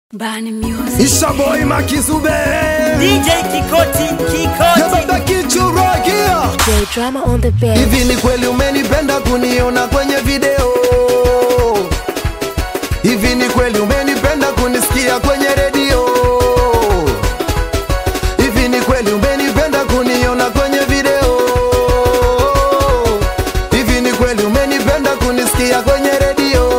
Bani Music. Isha boy Makizube DJ Kikoti, Kikoti. Yababa kichuragia J drama on the bed. Hivi ni kweli umenipenda kuniona kwenye video Hivi ni kweli umenipenda kunisikia kwenye redio Hivi ni kweli umenipenda kuniona kwenye video Hivi ni kweli umenipenda kunisikia kwenye redio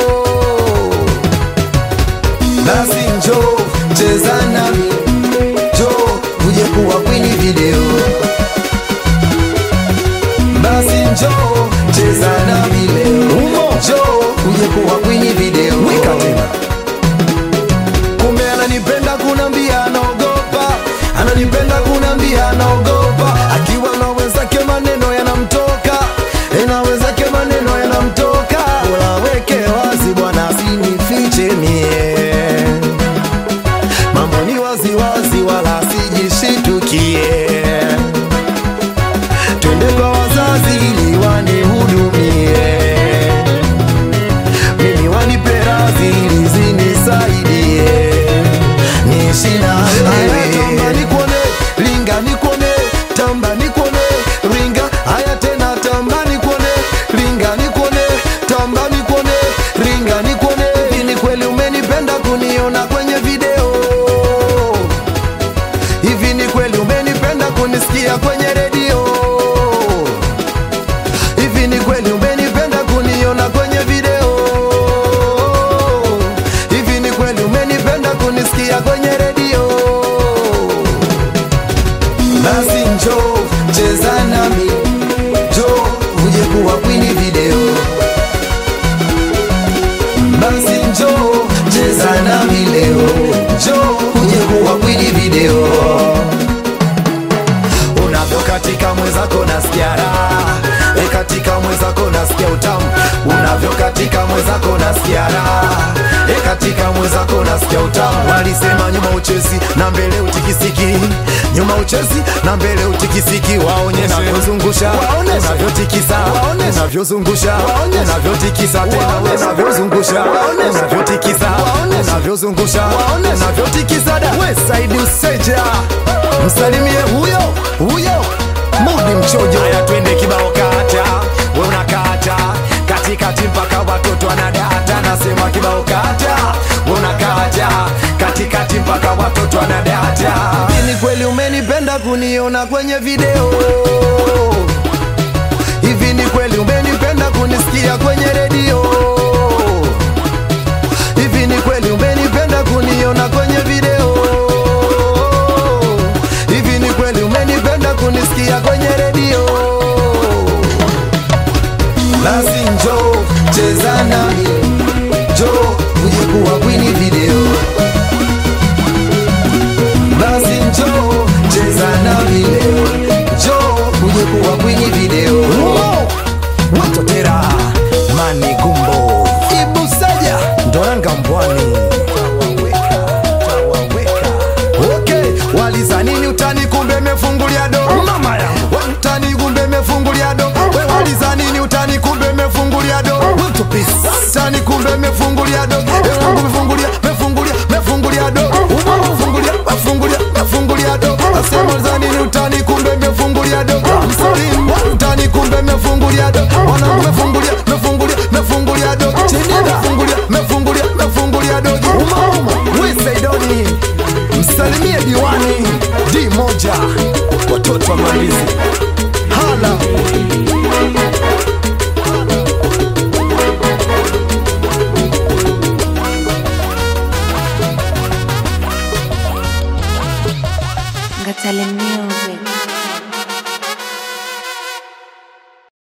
Basi njoo cheza nami Njoo uje kuwa kwenye video basi njoo cheza nami leo, njoo uje kuwa kwenye video. Kumbe ananipenda kunambia anaogopa, ananipenda kunambia anaogopa, akiwa na wenzake maneno yanamtoka, eh, na wenzake maneno yanamtoka. Bora weke wazi bwana, asinifiche mie, mambo ni wazi wazi, wala sijishitukie twende kwa wazazi ili wanihudumie, mimi wanipe radhi ili zinisaidie, niishi na wewe. Tamba nikuone, linga nikuone, tamba nikuone, ringa. Haya tena, tamba nikuone, linga nikuone, tamba nikuone, ringa nikuone. Hivi ni kweli umenipenda kuniona kwenye video? Hivi ni kweli umenipenda kunisikia kwenye redio? Hivi ni kweli umenipenda kuniona kwenye video? Hivi ni kweli umenipenda kunisikia kwenye redio? Basi njoo cheza nami, njoo uje kuwa kwenye video. Basi njoo cheza nami leo, njoo uje kuwa kwenye video unavyokatika mwenzako nasikia raha e katika mwenzako nasikia utamu unavyokatika mwenzako nasikia raha e katika mwenzako nasikia utamu walisema nyuma uchezi na mbele utikisiki nyuma uchezi na mbele utikisiki waonyeshe unavyozungusha unavyotikisa unavyozungusha unavyotikisa tena unavyozungusha unavyotikisa unavyozungusha unavyotikisa da we saidi useja msalimie huyo huyo mudi mchojo haya twende kibao kata we unakata katikati mpaka watoto wanadata nasema kibao kata we unakata katikati mpaka watoto wanadata ni kweli umenipenda kuniona kwenye video hivi ni kweli umenipenda kunisikia kwenye redio hivi ni kweli umenipenda kuniona kwenye video hivi ni kweli umenipenda kunisikia kwenye redio basi njoo cheza nami njoo uje kuwa kwenye video basi njoo cheza nami leo njoo uje kuwa kwenye video watotera mani gumbo ibusaja ndoranga mbwani Okay, waliza nini utani kumbe mefungulia do mama ya we utani kumbe mefungulia do we waliza nini utani kumbe mefungulia do Mtu peace utani kumbe mefungulia do e wangu mefungulia mefungulia mefungulia do Uma mefungulia mefungulia mefungulia do asema waliza nini utani kumbe mefungulia do msalim utani kumbe mefungulia do wanangu mefungulia mefungulia mefungulia do chini mefungulia mefungulia mefungulia do uma uma we saidoni msalimie diwani d moja watoto wa malizi hala Ngatale Music.